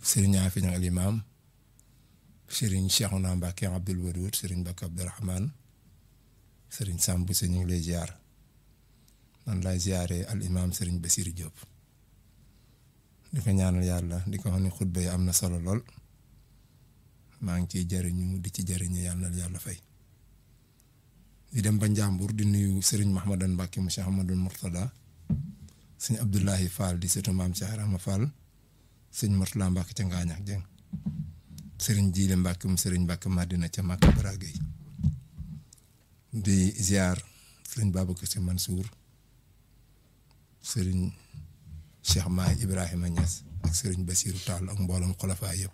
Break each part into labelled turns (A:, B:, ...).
A: sëriñ Afi Ñang al imam sëriñ Cheikhouna Mbacke Abdoul Wadoud sëriñ Mbacke Abdourahmane sëriñ Samb si ñu ngi lay ziar man lay ziaree al imam sëriñ Basir Diop di ko ñaanal yàlla di ko wax ni xutba yi am na solo lool maa ngi ciy jëriñu di ci jëriñu yàlla na yàlla fay di dem ba Njàmbur di nuyu sëriñ Mahmadan Mbacke mu Cheikh Ahmadul Mourtada sëñ Abdoulahi Fall di sëtu maam Cheikh Rama Fall sëñ Mourtala Mbacke ca Ngaañax Jeng sëriñ Jiile Mbacke mu sëriñ Mbacke Madina ca Màkka Baragay di ziar sëriñ Babacar Si Mansour sëriñ Cheikh Maay Ibrahima Niass ak sëriñ Basiru Tall ak mbooloom xolafaa yëpp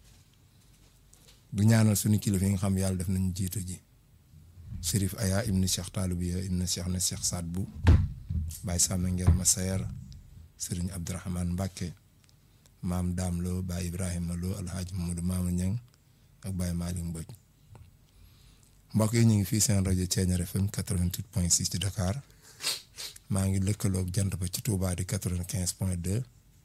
A: du ñaanal suñu kilifa yi nga xam yàlla def nañu jiitu ji Chérif Aya ibni Cheikh Taalubiya ibni Cheikh na Cheikh Saad bu Baye Sàmm Ngel Masayer sëriñ Abdourahmane Mbacke maam Daam Lo Baye Ibrahima Lo Alhaji Mamadou Maama Ñang ak Baye Malick Mbodj mbokk yi ñu ngi fii seen rajo Thiéniere FM 88.6 ci Dakar maa ngi lëkkaloog jant ba ci Touba di 95.2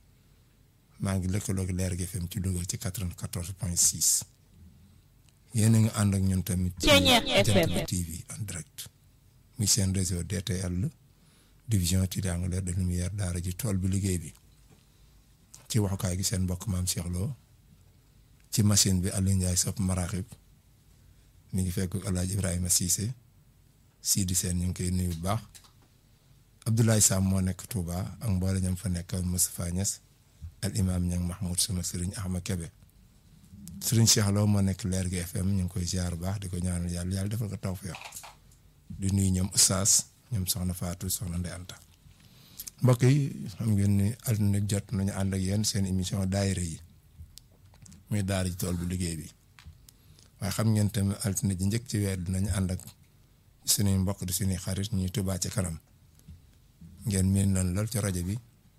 A: maa ngi lëkkaloog Leer gi FM ci Louga ci 94.6 yéen a ngi ànd ak ñun tamit. ci Jant bi TV en direct. muy seen réseau DTL division triangulaire de lumière daara ji tool bi liggéey bi ci waxukaay gi seen mbokk maam Cheikh Lo ci machine bi Aliou Ndiaye sopp maraaxib mi ngi fekk El Hadj Ibrahima Cissé Sidi Sène ñu ngi koy nuyu bu baax Abdoulaye Sam moo nekk Touba ak mboole ñam fa nekk Moustapha Niass al imam ñang Mahmoud sama sëriñ Ahma Kebe sëriñ Cheikh Lo moo nekk Leer gi FM ñu ngi koy ziar bu baax di ko ñaanal yàlla yàlla defal ko tawfeex di nuyu ñoom Oustaz ñoom soxna Fatou soxna Ndeye Anta mbokk yi xam ngeen ni altine jot nañu ànd ak yéen seen émission daayira yi muy daara ji tool bu liggéey bi waaye xam ngeen tamit altine ji njëkk ci weer dinañu ànd ak suñuy mbokk di suñuy xarit ñuy Touba ci kanam ngeen miin nañ lool ci rajo bi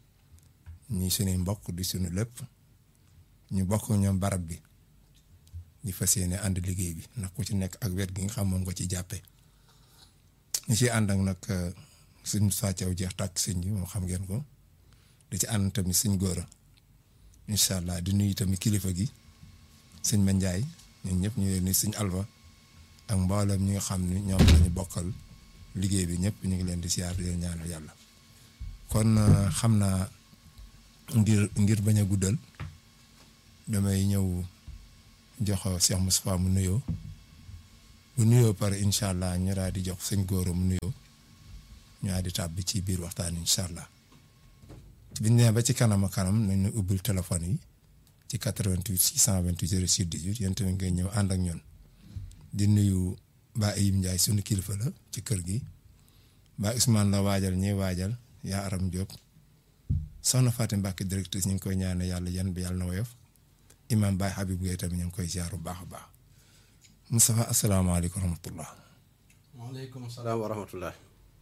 A: ñuy suñuy mbokk di suñu lépp ñu bokk ñoom barab bi di fas yéene ànd liggéey bi ndax ku ci nekk ak wet gi nga xam moom nga ci jàppe ñu ci ànd ak nag suñ sàccaw jeex tàkk sëñ bi moom xam ngeen ko di ci ànd tamit suñ góora incha allah di nuyu tamit kilifa gi sëñ Ma Njaay ñun ñëpp ñu leen ni suñ alba ak mboolem ñi nga xam ni ñoom lañu bokkal liggéey bi ñëpp ñu ngi leen di siyaar di leen ñaanal yàlla kon xam naa ngir ngir bañ a guddal damay ñëw jox Cheikh Moustapha mu nuyoo bu nuyoo pare incha allah ñu daal di jox sëñ góora mu nuyoo ñu daal di tàbbi ci biir waxtaan incha allah biñ nee ba ci kanam a kanam nañ ñu ubbil téléphone yi ci 88 628 06 18 yéen tamit ngay ñëw ànd ak ñun di nuyu Ba Ayib Ndiaye sunu kilifa la ci kër gi Ba Ousmane la waajal ñuy waajal yaa Aram Diop soxna Fatim Mbacke directrice ñu ngi koy ñaane yàlla yan bi yàlla na woyof imam Baye Habib Gueye tamit ñu ngi koy ziar bu baax a baax Moustapha asalaamaaleykum wa rahmatullah.
B: waaleykum salaam wa rahmatullah.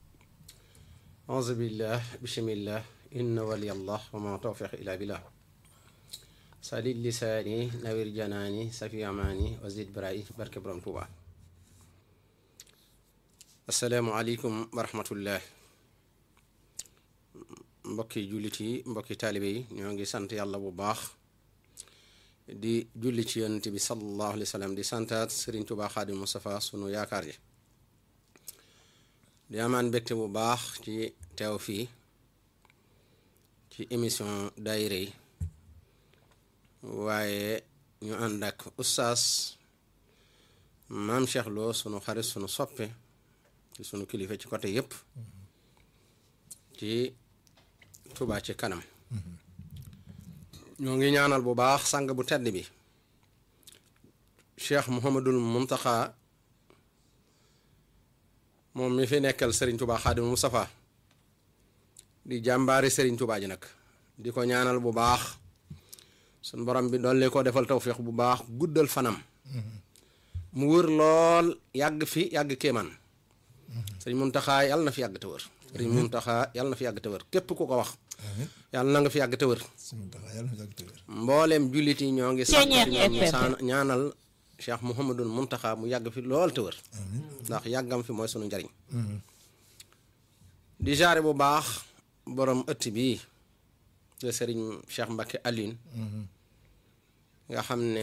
B: auzu billah bismillah inna waliyallah wa ma tawfiq illa billah sadid lisaani nawir janaani safi amaani wa zid barayi barke borom tuuba asalaamualeykum wa rahmatullah mbokki jullit yi mbokki taalibe yi ñoo ngi sant yàlla bu baax di julli ci yonent bi sallallahu alayhi wa sallam di santaat sëriñ tuuba xaadim Mustafa sunu yaakaar yi di amaan mbégte bu baax ci teew fii ci émission daayira yi waaye ñu ànd ak ustaas maam Cheikh Lo sunu xarit sunu soppe ci sunu kilifa ci côté yépp ci Touba ci kanam ñoo ngi ñaanal bu baax sang bu tedd bi Cheikh Mouhamadul Muntaxa moom mi fi nekkal Serigne Touba Xaadimu Mustafa di jàmbaari Serigne Touba ji nag di ko ñaanal bu baax suñ borom bi dolli ko defal tawféex bu baax guddal fanam mu wër lool yàgg fi yàgg kéemaan Serigne Muntaxa yàlla na fi yàgg te wër Serigne Muntaxa yàlla na fi yàgg te wër képp ku ko wax yàlla na nga fi yàgg te wër mbooleem jullit yi ñoo ngi sant ñoom ñaanal Cheikh Mouhamadul Muntaxa mu yàgg fi lool te wër ndax yàggam fi mooy sunu njariñ di jaare bu baax borom ëtt bii de sëriñ Cheikh Mbacke Aline nga xam ne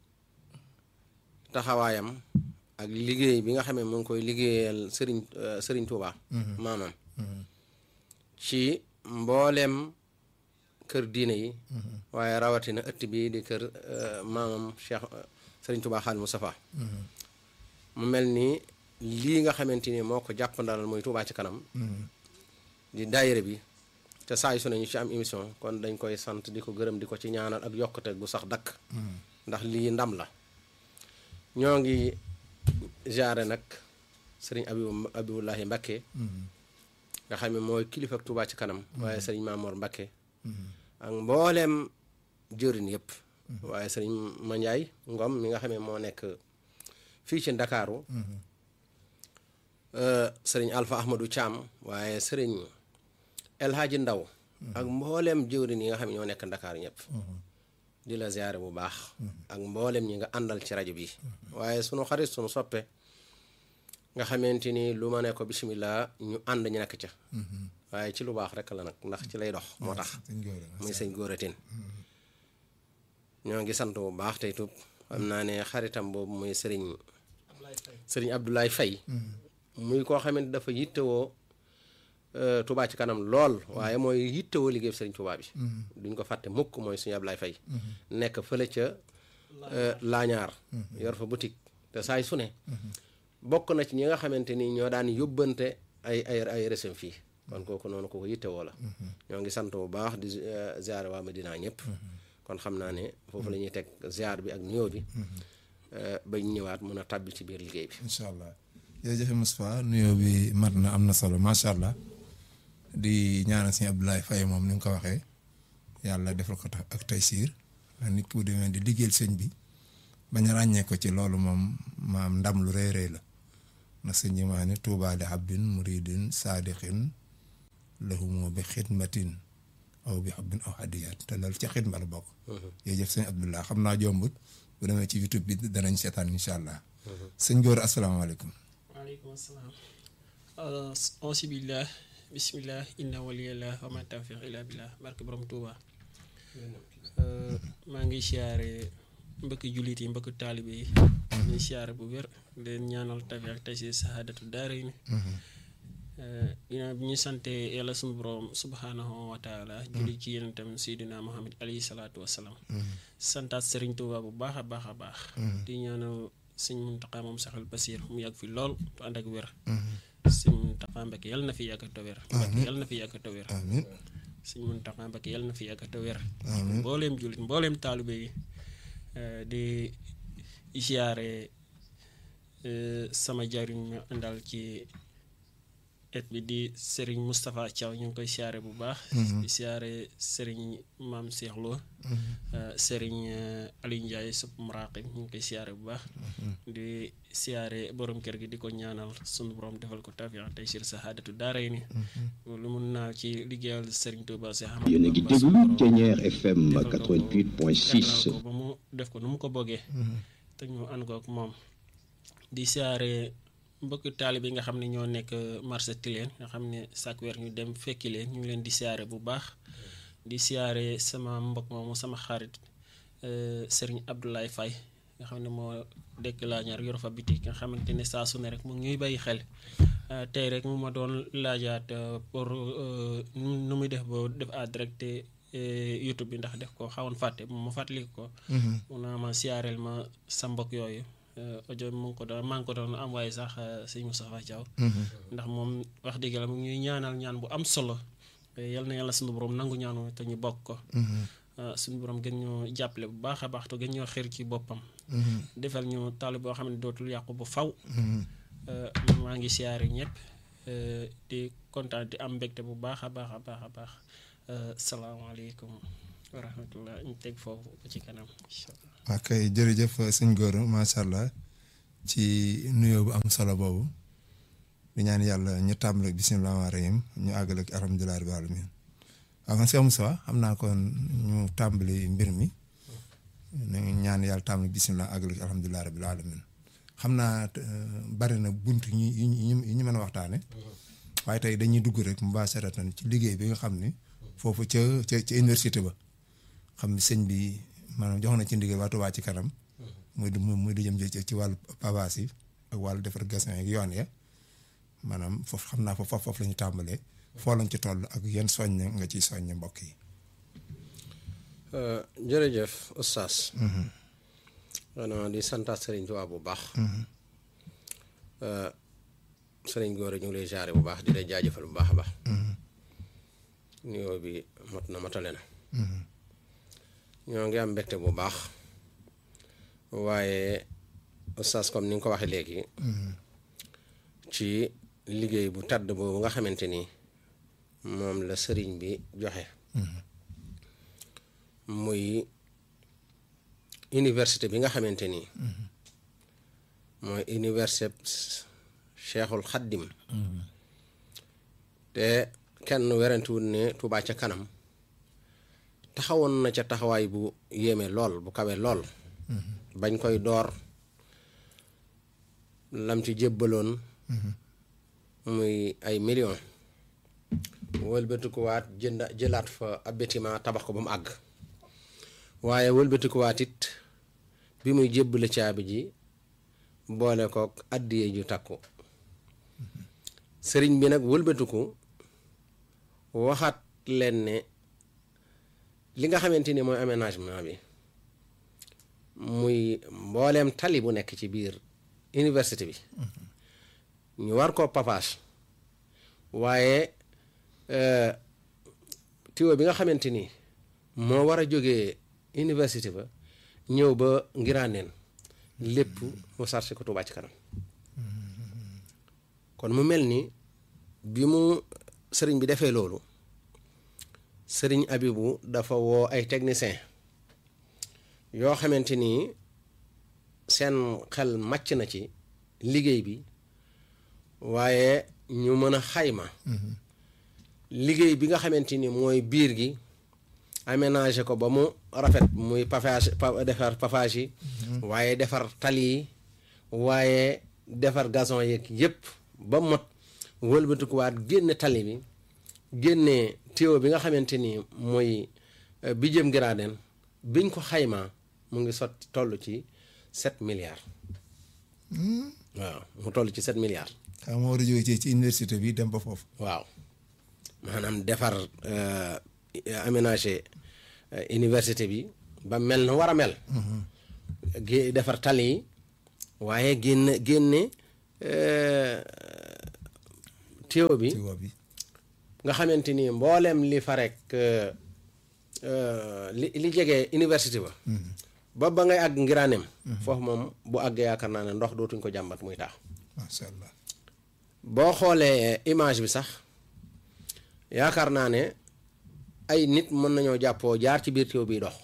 B: taxawaayam ak liggéey bi nga xam ne mu ngi koy liggéeyal sëriñ sëriñ Tuuba maamam ci mbooleem kër diine yi waaye rawatina ëtt bi di kër maamam Cheikh sëriñ Tuuba Xaadimu Mustafaa mu mel ni lii nga xamante ni moo ko jàppandalal muy Tuuba ci kanam di daayira bi te saa yu su ne ñu ci am émission kon dañ koy sant di ko gërëm di ko ci ñaanal ak yokkute gu sax dakk ndax lii ndam la ñoo ngi jaare nag sëriñ abibu abibullahi mbakke nga xam ne mooy kilifa ak Tuubaa ci kanam waaye sëriñ Maamoor mbakke ak mbooleem jëriñ yëpp waaye sëriñ Mandiaye Ngom mi nga xam ne moo nekk fii ci Ndakaaru sëriñ Alpha Ahmadou Thiam waaye sëriñ El Hadji Ndaw ak mbooleem jëwriñ yi nga xam ne ñoo nekk Ndakaaru ñëpp di la ziare bu baax ak mboolem ñi nga àndal ci rajo bi waaye sunu xarit sunu soppe nga xamante ni lu ma ne ko bisimilah ñu ànd ñu nekk ca waaye ci lu baax rek la nag ndax ci lay dox moo tax muy sëñ góoratin ñoo ngi sant bu baax tey tub xam naa ne xaritam boobu muy sëriñ sëriñ Abdoulaye Faye muy koo xamante dafa yittewoo Touba ci kanam lool waaye mooy yittewoo liggéey sëriñ Touba bi duñ ko fàtte mukk mooy suñu Ablaye Faye nekk fële ca laañaar yor fa boutique te saay su ne bokk na ci ñi nga xamante ni ñoo daan yóbbante ay ay ay resem fii kon kooku noonu ko ko yittewoo la ñoo ngi sant bu baax di ziare waa Medina ñëpp kon xam naa ne foofu la ñuy teg ziar bi ak nuyoo bi bañ ñëwaat mun a tàbbi ci biir liggéey bi
A: incha allah jërëjëf Moustapha nuyoo bi mat na am na solo macha allah di ñaanal sëñ Abdoulaye Faye moom ni nga ko waxee yàlla defal ko tax ak tey siir ndax nit ku demee di liggéeyal sëñ bi bañ ràññee ko ci loolu moom maam ndam lu rëy rëy la ndax sëñ bi maa ne tuubaa li abdin muridin saadiqin lahumu bi xidmatin aw bi xubbin aw hadiyaat te loolu ca xidma la bokk jërëjëf sëñ Abdoulaye xam naa jombut bu demee ci youtube bi danañ seetaan incha allah sëñ góor asalaamaaleykum
C: waaleykum salaam auzu billah bismillah inna waliyallah wa ma tawfiq illa billah barke borom Tuuba maa ngi siyaare mbëkki jullit yi mbëkki taalibe yi ñuy siyaare bu wér leen ñaanal tafi ak tey si sahaadatu daara yi ginnaaw bi ñu sante yàlla suñu borom subhanahu wa taala julli ci yenentam seydina muhammad alayhi salaatu wasalaam santaat sëriñ Tuuba bu baax a baax a baax di ñaanal sëñ Muntaxa moom saxal Basiir mu yàgg fi lool te ànd ak wér sëñ Muntaxa Mbakke yàlla na fi yàgg te wér Mbakke yàlla na fi yàgg te wér sëñ Muntaxa Mbakke yàlla na fi yàgg te wér mbooleem jullit mbooleem taalibe yi di siyaare sama jariñ ñu àndal ci et bi di Serigne Moustapha Thiaw ñu ngi koy siyaare bu baax di siyaare Serigne Maam Cheikh Lo Serigne Aliou Ndiaye sup muraqib ñu ngi koy siyaare bu baax di siyaare borom kër gi di ko ñaanal sunu borom defal ko tawfiq tey sir sahaadatu daaray ni lu mun naa ci liggéeyal Serigne Touba si xam
D: yéen a ngi déglu Thiéniere FM 88.6
C: ko ba mu def ko nu mu ko bëggee te ñu ànd ko ak moom di siyaare mbokki taalibe yi nga xam ne ñoo nekk marché Tilène nga xam ne chaque weer ñu dem fekki leen ñu ngi leen di siyaare bu baax di siyaare sama mbokk moomu sama xarit Serigne Abdoulaye Faye nga xam ne moo dëkk laa ñaar yor fa bitik nga xamante ne saa su ne rek mu ngi ñuy bàyyi xel tey rek mu ma doon laajaat pour nu muy def ba def à direct YouTube bi ndax def ko xawoon fàtte mu fàttali ko. mun naa ma siyaareel ma sa mbokk yooyu. audio mu ngi ko doon maa ngi ko doon envoyé sax sëñ Moustapha Thiaw ndax moom wax dëgg la mu ngi ñuy ñaanal ñaan bu am solo yal na yàlla suñu borom nangu ñaanu te ñu bokk ko suñu borom gën ñoo jàppale bu baax a baax te gën ñoo xër ci boppam defal ñu taali boo xam ne dootul yàqu bu faw maa ngi siyaare ñëpp di kontaan di am mbégte bu baax a baax a baax a baax salaamaaleykum wa rahmatullah ñu teg foofu ba ci kanam incha allah
A: ok jërëjëf sëñ góor macha allah ci nuyoo bu am solo boobu di ñaan yàlla ñu tàmbale bisimilah rahmaani rahim ñu àggale ak alhamdulilah rabbil alamin waaw man Cheikh Moussa xam naa kon ñu tàmbali mbir mi ñu ñaan yàlla tàmbali bisimilah àggale ak alhamdulilah rabbil alamin xam naa bari na bunt ñu ñu ñu mën a waxtaane waaye tey dañuy dugg rek mubasharatan ci liggéey bi nga xam ni foofu ca ca ca université ba xam ni sëñ bi maanaam jox na ci ndigal waa Touba ci kanam muy du muy du jëm ci ci wàllu pavage yi ak wàllu defar gassin ak yoon ya maanaam foofu xam naa foofu foofu la ñu tàmbalee foo lañ ci toll ak yan soññ nga ciy soññ mbokk yi
B: jërëjëf oustaz xanaa di santaat sëriñ Tuubaa bu baax sëriñ góor ñu ngi lay jaare bu baax di lay jaajëfal bu baax a baax nuyoo bi mot na matale na ñoo ngi am mbégte bu baax waaye oustaz comme ni nga ko waxee léegi ci liggéey bu tàdd boobu nga xamante ni moom la sëriñ bi joxe muy université bi nga xamante ni mooy université cheikhul xaddim te kenn werantewul ne Touba ca kanam taxawoon na ca taxawaay bu yéeme lool bu kawe lool bañ koy door lam ci jébbaloon muy ay millions wëlbatikuwaat jënd jëlaat fa ab bâtiment tabax ko ba mu àgg waaye wëlbatikuwaat it bi muy jébbale caabi ji boole kook àddiye ju takku sëriñ bi nag wëlbatiku waxaat leen ne li nga xamante ni mooy aménagement bi muy mbooleem tali bu nekk ci biir université bi ñu war ko pavage waaye tiwo bi nga xamante ni moo war a jógee université ba ñëw ba ngiraaneen lépp mu sarse ko Touba ci kanam kon mu mel ni bi mu sëriñ bi defee loolu sëriñ Abibu dafa woo ay technicien yoo xamante ni seen xel màcc na ci liggéey bi waaye ñu mën a xayma liggéey bi nga xamante ni mooy biir gi aménagé ko ba mu rafet muy pavage defar pavage yi waaye defar tali yi waaye defar gazon yeeg yépp ba mot wëlbatikuwaat génne tali bi génne tuyau bi nga xamante ni mooy bi jëm Ngiraaneen biñ ko xaymaa mu ngi sotti toll ci sept milliards waaw mu toll ci sept milliards
A: xam nga war a jóge ci ci université bi dem ba foofu
B: waaw maanaam defar aménagé université bi ba mel na war a mel gé defar tali yi waaye génne génne tuyau bi
A: ci bi
B: nga xamante ni mbooleem li fa rek li li jege université ba ba ba ngay àgg ngiraanem foofu moom bu àggee yaakaar naa ne ndox dootuñ ko jàmbat muy taax
A: macha allah
B: boo xoolee image bi sax yaakaar naa ne ay nit mën nañoo jàppoo jaar ci biir tuyau biy dox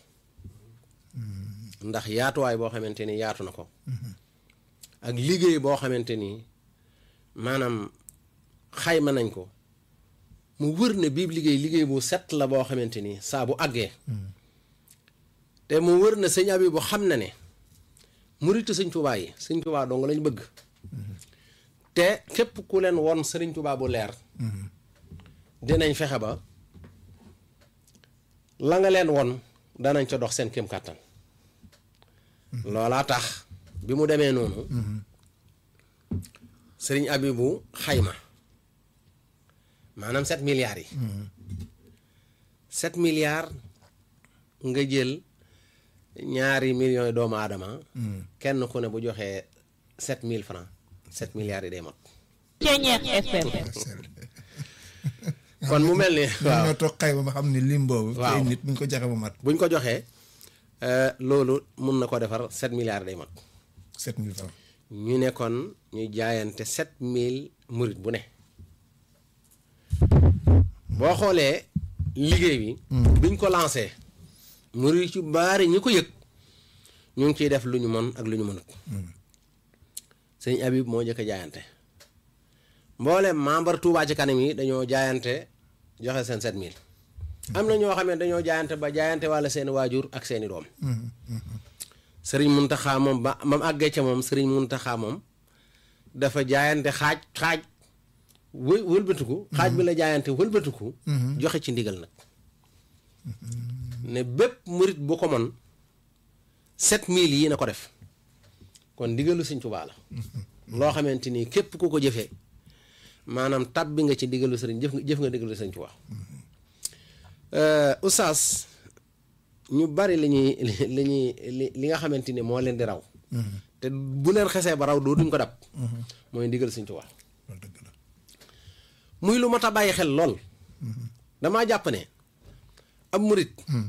B: ndax yaatuwaay boo xamante ni yaatu na ko ak liggéey boo xamante ni maanaam xayma nañ ko mu wër ne bii liggéey liggéey bu set la boo xamante ni saa bu àggee te mu wër na sëñ abi bu xam na ne muritu sëñ Tuubaa yi sëñ Tuubaa dong lañ bëgg te képp ku leen won sëriñ Tuubaa bu leer dinañ fexe ba la nga leen won danañ ca dox seen kéem kàttan loolaa tax bi mu demee noonu sëriñ Abibu xayma maanaam sept milliards yi sept milliards nga jël ñaari millions yi doomu aadama kenn ku ne bu joxee sept mille francs sept milliards yi day mot kon mu mel ni
A: waaw ñoo toog xayma ba xam ne lim boobu
B: waaw
A: ay nit buñ ko joxe ba mat
B: buñ ko joxee loolu mun na ko defar sept milliards day mot
A: sept mille francs
B: ñu ne kon ñu jaayante sept mille murit bu ne boo xoolee liggéey bi biñ ko lancé murit ci baari ñi ko yëg ñu ngi ciy def lu ñu mën ak lu ñu mënut sëñ Habib moo njëkk a jaayante mboolem membre Touba ci kanam yi dañoo jaayante joxe seen sept mille am na ñoo xam ne dañoo jaayante ba jaayante walla seeni waajur ak seeni doom sëriñ Muntaxa moom ba mam àggee ca moom sëriñ Muntaxa moom dafa jaayante xaaj xaaj wë wëlbatiku xaaj bi la jaayante wëlbatiku joxe ci ndigal nag ne bépp murit bu ko mën sept mille yi na ko def kon ndigalu sëñ Tuubaa la loo xamante ni képp ku ko jëfee maanaam tab bi nga ci ndigalu sëriñ jëf nga jëf nga ndigalu sëñ Tuubaa oustaz ñu bari li ñuy li ñuy li li nga xamante ni moo leen di raw te bu leen xesee ba raw doo duñ ko dab mooy ndigal sëñ Tuubaa
A: loolu dëgg la
B: muy lu mat a bàyyi xel lool damaa jàpp ne ab murit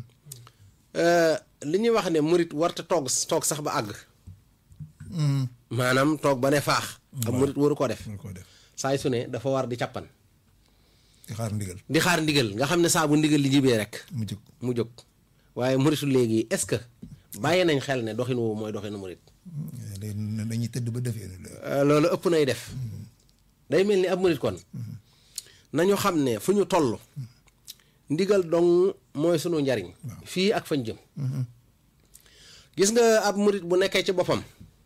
B: li ñuy wax ne murit warta toog toog sax ba àgg maanaam toog ba ne faax ab murit waru ko def
A: mën koo def
B: saay su ne dafa war di càppan
A: di xaar ndigal
B: di xaar ndigal nga xam ne saa bu ndigal li jibee rek
A: mu jóg
B: mu jóg waaye muritu léegi est-ce que bàyyi nañ xel ne doxin woowu mooy doxinu murit
A: léegi dañuy tëdd ba defee ni
B: Euh, loolu ëpp nay def day mel ni ab murit kon nañu xam ne fu ñu toll ndigal dong mooy sunu njariñ fii ak fañ jëm gis nga ab murit bu nekkee ci boppam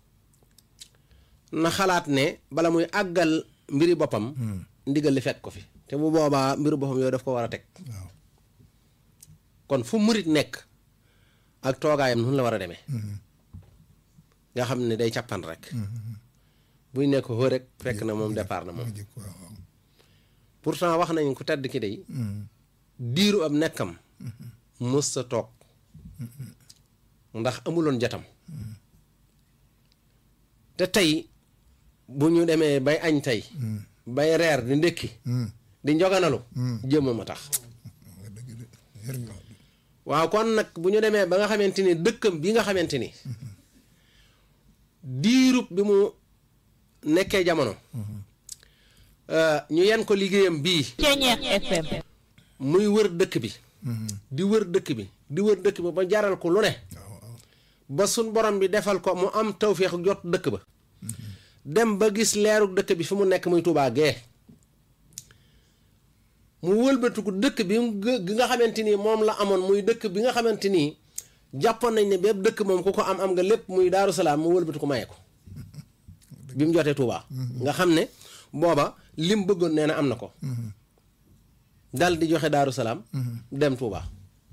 B: na xalaat ne bala muy àggal mbiri boppam ndigal li fekk ko fi te bu boobaa mbiru boppam yooyu daf ko war a teg
A: waaw
B: kon fu murit nekk ak toogaayam nun la war a demee nga xam ne day càppan rek buy nekk xoo rek fekk na moom départ na moom
A: mu jóg waaw waaw
B: pourtant wax nañ ku tedd ki day diiru ab nekkam mës sa toog ndax amuloon jatam te tey bu ñu demee bay añ tey bay reer di ndékki di njoganalu jëmmam a tax
A: nga dëgg de yar nga wax
B: waaw kon nag bu ñu demee ba nga xamante ni dëkkam bi nga xamante ni diirub bi mu nekkee jamono euh, ñu yen ko liggéeyam bii
E: Ceñeex FM
B: muy wër dëkk bi di wër dëkk bi di wër dëkk bi ba jaral ko lu ne
A: waaw waaw
B: ba sun borom bi defal ko mu am tawféex jot dëkk ba dem ba gis leeru dëkk bi fi mu nekk muy Tuubaa gee mu wëlbatiku dëkk bi mu gë- gi nga xamante ni moom la amoon muy dëkk bi nga xamante ni jàppoon nañ ne bépp dëkk moom ku ko am am nga lépp muy Daaru Salaam mu wëlbatiku maye ko bi mu jotee Tuubaa nga xam ne booba lim bëggoon nee na am na ko dal di joxe Daaru Salaam dem Tuubaa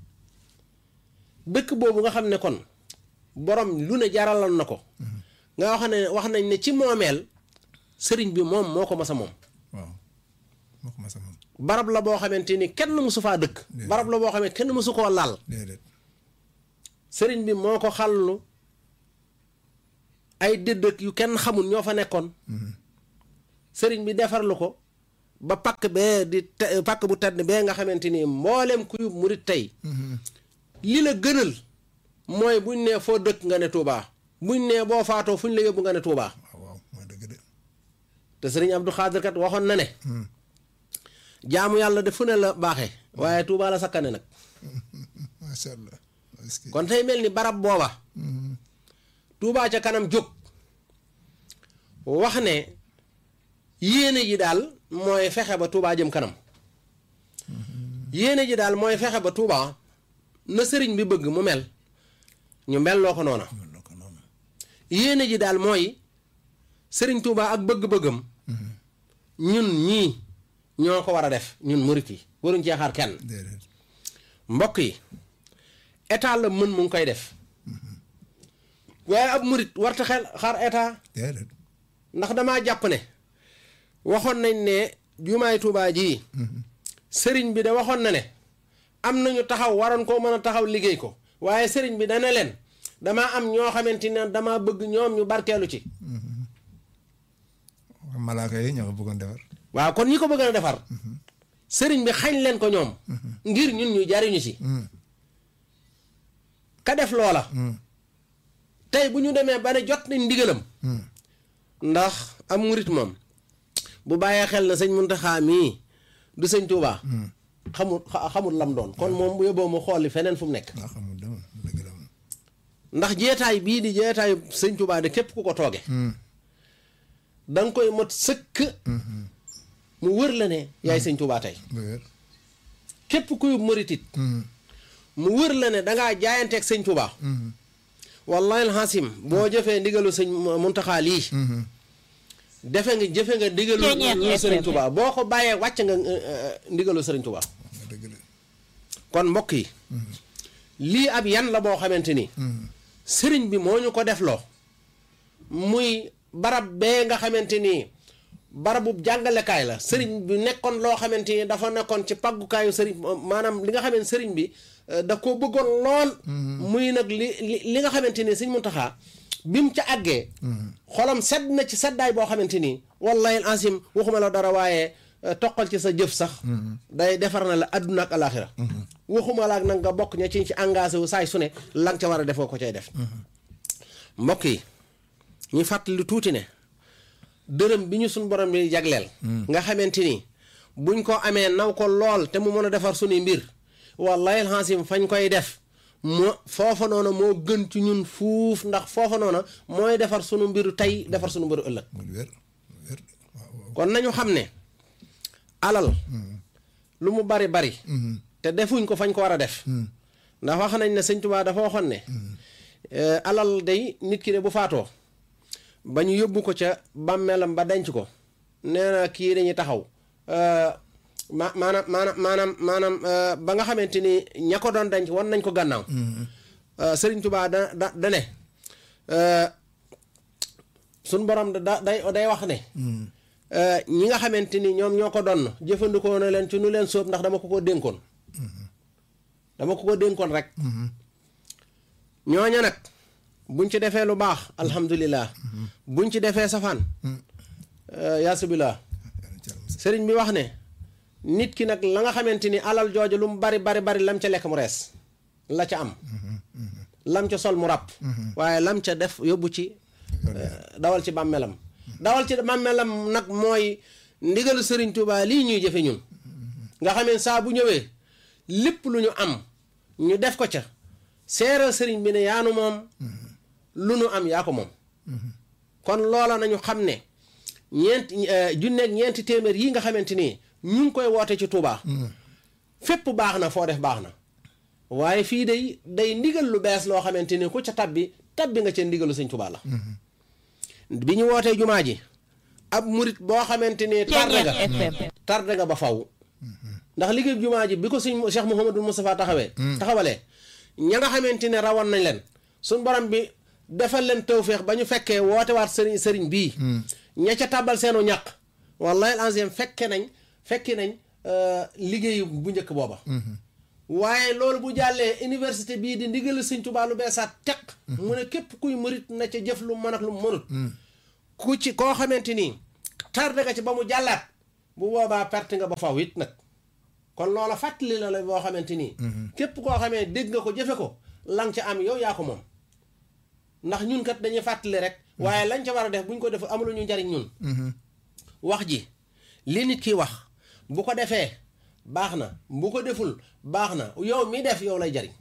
B: dëkk boobu nga xam ne kon borom lu ne jaraloon na ko nga wax ne wax nañ ne ci moomeel sëriñ bi moom moo ko masa moom
A: waaw moo ko masa moom
B: barab la boo xamante ni kenn mësu faa dëkk barab la boo xamante kenn mësu koo laal
A: déedéet
B: sëriñ bi moo ko xàllu ay dëddëk yu kenn xamul ñoo fa nekkoon sëriñ bi defarlu ko ba pakk bee di te- pakk bu tedd bee nga xamante ni mboolem kuy murit tey li la gënal mooy buñ nee foo dëkk nga ne Touba buñ nee boo faatoo fuñ la yóbbu nga ne Touba
A: waaw waaw mooy dëgg de
B: te sëriñ Abdou Khadir kat waxoon na ne jaamu yàlla de fu ne la baaxee waaye Touba la sakkane nag
A: macha allah est-ce que
B: kon tey mel ni barab booba Touba ca kanam jóg wax ne yéene ji daal mooy fexe ba Touba jëm kanam yéene ji daal mooy fexe ba Touba na sëriñ bi bëgg mu mel ñu mel loo ko noona
A: mën na ko noonu
B: yéene ji daal mooy sëriñ Touba ak bëgg-bëggam ñun ñii ñoo ko war a def ñun murit yi waruñ cee xaar kenn
A: déedéet
B: mbokk yi état la mën mu ngi koy def waaye ab murit warta xel xaar état
A: déedéet
B: ndax damaa jàpp ne waxoon nañ ne jumaay Tuubaa ji sëriñ bi de waxoon na ne am nañu taxaw waroon koo mën a taxaw liggéey ko waaye sëriñ bi dana leen damaa am ñoo xamante ne damaa bëgg ñoom ñu barkeelu ci
A: malaaka yi ñoo ko bëggoon defar
B: waaw kon ñi ko bëgg a defar sëriñ bi xañ leen ko ñoom ngir ñun ñu jariñu ci ka def loola tey bu ñu demee ba ne jot nañ ndigalam ndax am murit moom bu bàyyee xel na sëñ Muntaxa mii du sëñ Tuubaa xamul xa- xamul lam doon kon moom bu yóbboo mu xooli feneen fu mu nekk
A: nga xamul dama dëgg la moom
B: ndax jeetaay bii di jeetaayu sëñ Tuubaa de képp ku ko tooge da nga koy mot sëkk mu wër la ne yaay sëñ Tuubaa tey
A: bu wér
B: képp kuy muritit mu wër la ne dangaa jaayanteeg sëñ Tuubaa wallahi alxasim boo jëfee ndigalu sëñ Muntaxa lii defe nga jëfe nga ndigalu
E: Ceeñeer
B: lu sëriñ
E: FM.
B: Tuubaa boo ko bàyyee wàcc nga euh, euh, ndigalu sëriñ Tuubaa
A: nga dëgg la
B: kon mbokk yi lii ab yan la boo xamante ni sëriñ bi moo ñu ko defloo muy barab bee nga xamante ni barabu jàngalekaay la sëriñ bi nekkoon loo xamante ni dafa nekkoon ci paggukaayu sëriñ maanaam li nga xamante sëriñ bi eh, da koo bëggoon lool muy nag li li li nga xamante ni sëñ Muntaxa bi mu ca àggee xolam sedd na ci seddaay boo xamante ni wallahi asim waxuma la dara waaye eh, toqal ci sa jëf sax day defar na la adduna ak alaxira waxuma la ak nag nga bokk ña ci ci engagé wu saay su ne la nga ca war a defoo ko cay def mbokk yi ñu fàttali tuuti ne dërëm bi ñu suñ borom bi jagleel nga xamante ni buñ ko amee naw ko lool te mu mën a defar suñuy mbir wallahi alxasim fañ koy def moo foofa noona moo gën ci ñun fuuf ndax foofa noona mooy defar sunu mbiru tey defar sunu mbiru ëllëg
A: mu wér wér waaw waaw
B: kon nañu xam ne alal lu mu bari bari te defuñ ko fañ ko war a def ndax wax nañ ne sëñ Tuubaa dafa waxoon ne eh, alal day nit ki de bu faatoo ba ñu yóbbu ko ca bàmmeelam ba denc ko nee na kii dañuy taxaw eh, ma maanaam maanaam maanaam maanaam eh, ba nga xamante ni ña ko doon denc wan nañ ko gànnaaw Eh, sëriñ Tuubaa da da da ne eh, suñ borom da da- day day wax ne eh, ñi nga xamante ni ñoom ñoo ko donn jëfandikoo na leen ci nu leen sóob ndax dama ko ko dénkoon dama ko ko dénkoon rek ñooña nag buñ ci defee lu baax alhamdulilah buñ ci defee safaan yaasubillah sëriñ bi wax ne nit ki nag la nga xamante ni alal jooju lu mu bari bari bari lam ca lekk mu rees la ca am lam ca sol mu ràpp waaye lam ca def yóbbu ci eh, dawal ci bàmmeelam dawal ci bàmmeelam nag mooy ndigalu sëriñ Tuubaa lii ñuy jëfe ñun nga xamee saa bu ñëwee lépp lu ñu am ñu def ko ca seeral sëriñ bi ne yaanu moom lu nu am yaa ko moom kon loola nañu xam ne ñeent junneeg ñeenti téeméer yi nga xamante ni ñu ngi koy woote ci Touba. fépp baax na foo def baax na waaye fii day day ndigal lu bees loo xamante ni ku ca tabbi tabbi nga ca ndigalu sëñ Touba la bi ñu wootee jumaa ji ab murit boo xamante ni tarde nga tarde nga ba faw ndax liggéey jumaa ji bi ko sëñ Cheikh Mouhamadou Moustapha taxawee taxawalee ña nga xamante ne rawoon nañ leen suñ borom bi defal leen tawféex ba ñu fekkee woote waat sëriñ sëriñ bii ña ca tàbbal seenu ñàq wallahi al fekke nañ fekki nañ liggéeyu bu njëkk booba waaye loolu bu jàllee université bii di ndigal sëñ Tuubaa lu beesaat teq mu ne képp kuy murit na ca jëf lu mën ak lu mënut ku ci koo xamante nii tardé nga ci ba mu jàllaat bu boobaa perte nga ba faw it nag kon loola fàttali la la boo xamante nii képp koo xamee dégg nga ko jëfe ko lang ca am yow yaa ko moom ndax ñun kat dañuy fàttali rek waaye lañ ca war a def buñ ko def amulu ñu njariñ ñun wax ji li nit ki wax bu ko defee baax na bu ko deful baax na yow mi def yow lay jariñ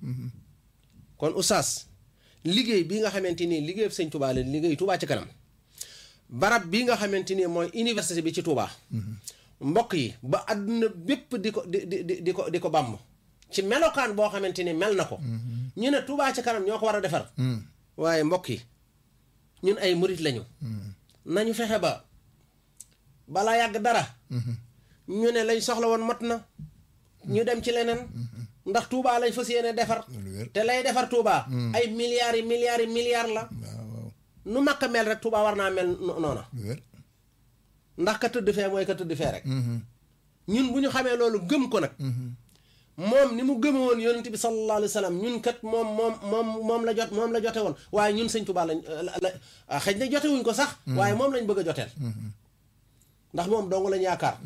B: kon oustaz liggéey bii nga xamante nii liggéey sëñ Touba leen liggéey Touba ci kanam barab bii nga xamante ni mooy université bi ci Touba mbokk yi ba àdduna bépp di ko di di di ko di ko bàmm ci melokaan boo xamante ni mel na ko ñu ne Touba ci kanam ñoo ko war a defar waaye mbokk yi ñun ay murit lañu nañu fexe ba balaa yàgg dara ñu ne lañ soxla woon mot na ñu dem ci leneen ndax Touba lañ fas yéene defar te lay defar Touba ay milliards yi milliards yi milliards la nu makka mel rek Touba war naa mel noona ndax ka tëdd fee mooy ka tëdd fee rek ñun bu ñu xamee loolu gëm ko nag moom ni mu gëme woon yonent bi sallallahu alayhi wa sallam ñun kat moom moom moom moom la jot moom la jote woon waaye ñun sëñ Touba lañ la xëy na jote wuñ ko sax waaye moom lañ bëgg a joteel ndax moom dong lañ yaakaar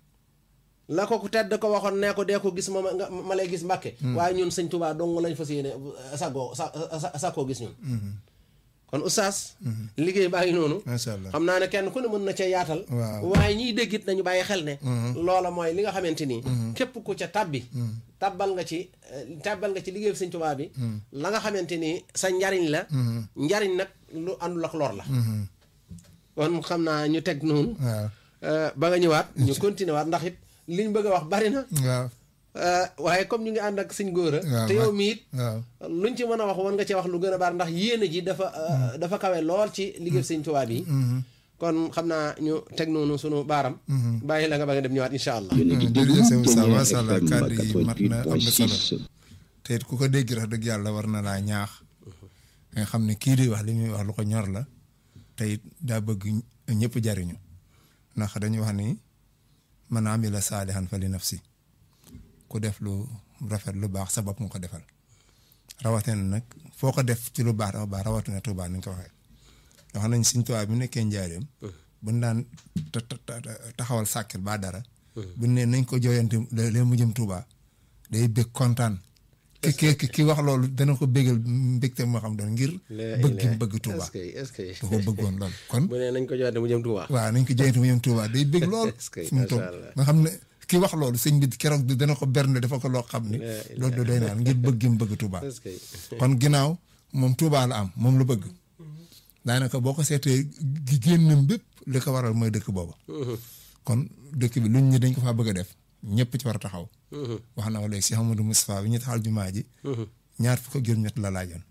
B: la ko ku tedd ko waxoon nee ko dee ko gis ma ma lay gis mbàkke waaye ñun sëñ Touba dong lañ fas yéene sagoo sa sakoo gis ñun kon oustaz liggéey baa ngi noonu
A: macha allah
B: xam naa ne kenn ku ne mën na cee yaatal waaye ñiy déggit nañu bàyyi xel ne loola mooy li nga xamante nii képp ku ca tabbi tabbal nga ci tabbal nga ci liggéey sëñ Touba bi la nga xamante nii sa njariñ la njariñ nag lu àndul ak lor la kon xam naa ñu teg noonu ba nga ñëwaat ñu continuer waat ndax it liñ bëgg a wax bari na
A: waaw
B: waaye comme ñu ngi ànd ak sëñ góor a te yow mi it
A: waaw
B: luñ ci mën a wax wan nga ci wax lu gën a baar ndax yéene ji dafa dafa kawe lool ci liggéey sëñ Tuubaa bi kon xam naa ñu teg noonu sunu baaram bàyyi la nga ba nga dem ñëwaat incha allah
A: jërëjëf sëñ Moussa macha allah kàddu yi mat na am na solo te it ku ko dégg rek dëgg yàlla war na laa ñaax nga xam ne kii di wax li muy wax lu ko ñor la te it daa bëgg ñëpp jariñu ndax dañuy wax ni man amila saalihan fa li nafsi ku def lu rafet lu baax sa bopp nga ko defal rawatina nag foo ko def ci lu baax dafa baax rawatina Tuubaa ni nga ko waxee wax nañ Sëñ Tuubaa bi nekkee njaareem buñ daan taxawal sàkkil ba dara buñ ne nañ ko jooyante leen mu jëm Tuubaa day bég kontaan ki ki ki wax loolu dana ko bégal mbégte moo xam doon ngir bëgg gi mu bëgg Tuubaa
B: est-ce que est-ce que
A: da ko bëggoon lool kon
B: bu ne nañ ko joxante mu jëm Tuubaa
A: waaw nañ ko jooyante mu jëm Tuubaa day bég lool
B: Est-ce que
A: fi mu toll
B: macha Allah.
A: nga xam ne ki wax loolu sëñ bi keroog bi dana ko berne dafa ko loo xam ni loolu da doy naan ngir bëgg gi mu bëgg Tuubaa
B: est-ce que
A: kon ginnaaw moom Tuubaa la am moom la bëgg daanaka boo ko seetee gi génnam bépp li ko waral mooy dëkk booba kon dëkk bi luñ ñi dañ ko faa bëgg a def ñëpp ci war a taxaw wax na ko léegi si Amadou Moustapha bi ñu taxal jumaa ji ñaar fukk ak juróom-ñett la laajoon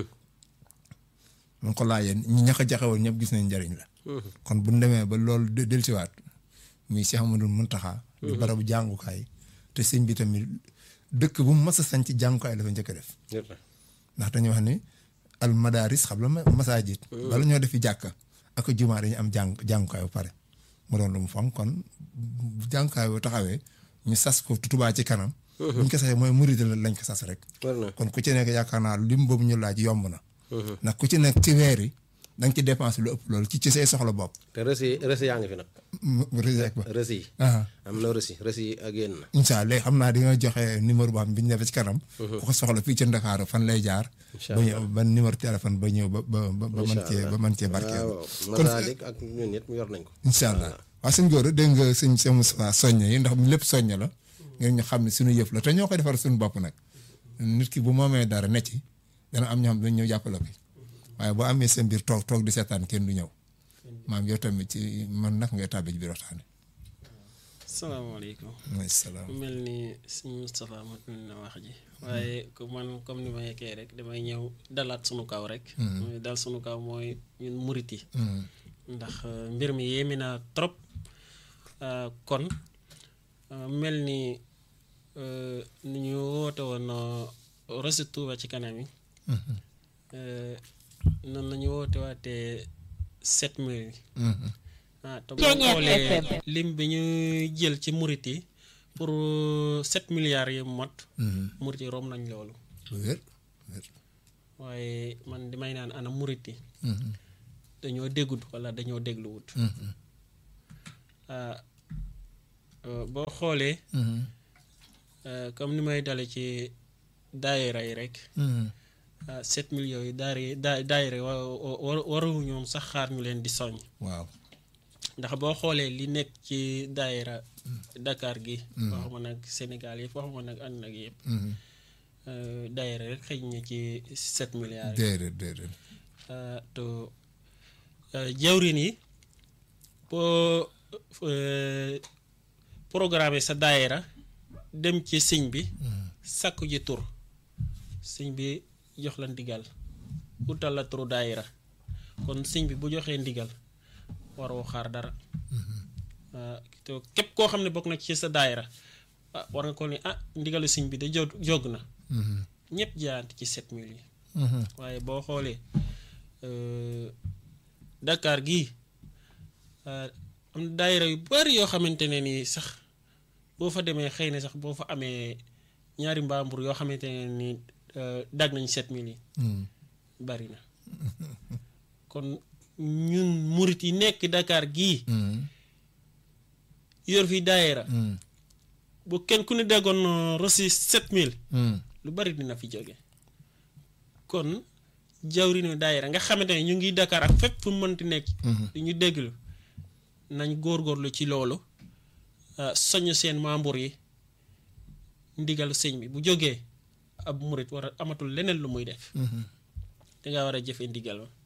A: mu ko laajeen ñi ñax a jaxewoon ñëpp gis nañ njariñ la kon bu ñu demee ba loolu de- dellusiwaat muy si Amadou Muntaxa di barabu jàngukaay te sëñ bi tamit dëkk bu mu mas a sañ ci jàngukaay la fa njëkk a def ndax dañuy wax ni al madaris xam la ma masaajid bala ñoo defi jàkka ak jumaa dañu am jàng jàngukaay bu pare mu doon lu mu fonk kon bu jàngukaay bu taxawee ñu sas ko tubaa ci kanam buñ ko sasee mooy murid la lañ ko sas rek
B: war na
A: kon ku ci nekk yaakaar naa lim boobu ñu laaj yomb na ndax ku ci nekk ci weer yi da nga ci dépense lu ëpp loolu ci ci say soxla bopp
B: te rësi rësi yaa ngi fi nag
A: mu rek ba
B: rësi yi
A: ah
B: am na rësi rësi yi ak yéen na
A: incha allah xam naa di nga joxe numéro boo xam bi ñu defee ci kanam ku ko soxla fii ci Ndakaaru fan lay jaar
B: Incha
A: ba ñëw ba numéro téléphone ba ñëw ba ba ba ba mën cee ba mën cee barkeel
B: waaw
A: kon
B: Masalik ak ñun ñett yor nañ ko
A: incha allah waaw sëñ Gora dégg nga sëñ sëñ Moustapha soññe yi ndax lépp soññe la ngeen ñu xam ne suñu yëf la te ñoo koy defar suñu bopp nag nit ki bu moomee dara ne ci dana am ñoo xam ne dañ ñëw jàppale ko waaye boo amee seen biir toog toog di seetaan kenn du ñëw maam yow tamit ci man nag ngay tàbbi ci biir waxtaane
C: salaamaaleykum
A: mooy salaam
C: mu mel ni sëñ Moustapha mat na wax ji waaye ku man comme ni ma yekkee rek damay ñëw dalaat sunu kaw rek mooy dal sunu kaw mooy ñun murit yi ndax euh, mbir mi yéemi na trop euh, kon euh, mel ni euh, ni ñu woote woon Rosi Touba ci kanam yi euh, noonu la ñu woote waatee sept mille yi ah te boo
E: Ceeñeer
C: xoolee
E: FM.
C: lim bi ñu jël ci murit yi pour sept milliards yi mot murit yi rom nañ loolu
A: lu wér wér
C: waaye man di may naan ana murit yi dañoo déggut wala dañoo dégluwut ah euh, boo xoolee euh, comme ni may dale ci daayira yi rek ah sept millions yi daayira daa daayira wa wa waru ñoom sax xaar ñu leen di soññ
A: waaw
C: ndax boo xoolee li nekk ci daayira Dakar gi waxuma nag Sénégal yëpp waxuma nag ànd nag yëpp euh, daayira rek xëy na ci sept milliards yi
A: déedéet déedéet
C: Uh, to uh, jawrin yi boo uh, programme sa daayira dem ci sëñ bi sàkku ji tur sëñ bi jox la ndigal utal la turu daayira kon sëñ bi bu joxee ndigal waroo xaar dara Uh, te képp koo xam ne bokk na ci sa daayira ah war nga ko ni ah ndigalu sëñ bi da jog jog na ñëpp jaayante ci sept mille yi waaye boo xoolee euh, Dakar gii euh, am na daayira yu bari yoo xamante ne nii sax boo fa demee xëy na sax boo fa amee ñaari mbaambur yoo xamante ne nii euh, dag nañ sept mille yi bari na kon ñun murit yi nekk Dakar gii yor fi daayira bu kenn ku ne déggoon reçu sept mille lu bari dina fi jóge kon jawrinu daayira nga xamante ne ñu ngi Dakar ak fépp fu mu mënti nekk di ñu dégglu nañ góorgóorlu ci loolu ah, soññ seen membre yi ndigal sëñ bi bu jógee ab murit war a amatul leneen lu muy def danga war a jëfe ndigal ma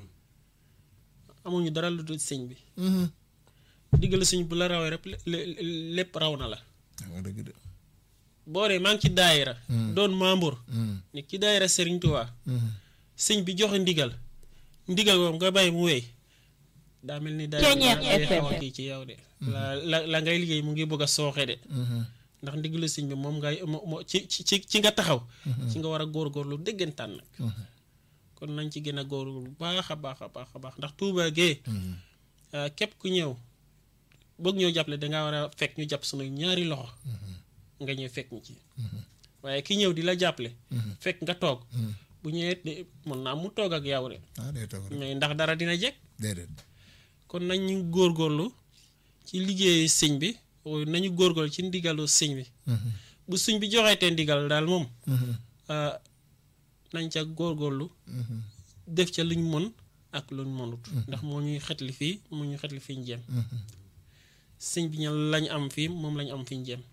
C: amuñu dara lu dul sëñ bi ndigal sëñ bu la rawee rek lé- lé- lépp raw na la
A: nga dëgg de
C: boo dee maa ngi ci daayira doon membre ni ci daayira Serigne Touba sëñ bi joxe ndigal ndigal moom nga bàyyi mu wéy daa mel ni daayira
E: Ceeñeer
C: day xaw a
E: FM.
C: kii ci yow de la la la ngay liggéey mu ngi bëgg a sooxe de ndax ndigalu sëñ bi moom ngay mo mo ci ci ci ci nga taxaw ci nga war a góorgóorlu déggantaan nag kon nañ ci gën a góor bu baax a baax a baax a baax ndax Touba gee ah, képp ku ñëw bëgg ñoo jàppale dangaa war a fekk ñu jàpp sunu ñaari loxo nga ñëw fekk ñu ci waaye ki ñëw di la jàppale fekk nga toog bu ñëwee de- mën naa mu toog ak yow de
A: ah day toog rek
C: mais ndax dara dina jekk
A: déedéet
C: kon nañ ñu góorgóorlu ci liggéey sëñ bi o nañu góorgóorlu ci ndigalu sëñ bi bu sëñ bi joxeetee ndigal daal moom ah, nañ ca góorgóorlu def ca luñ mën ak luñ mënut ndax moo ñuy xetli fii moo ñuy xetli fi ñu jëm sëñ bi ña lañ am fii moom lañ am fi ñu jëm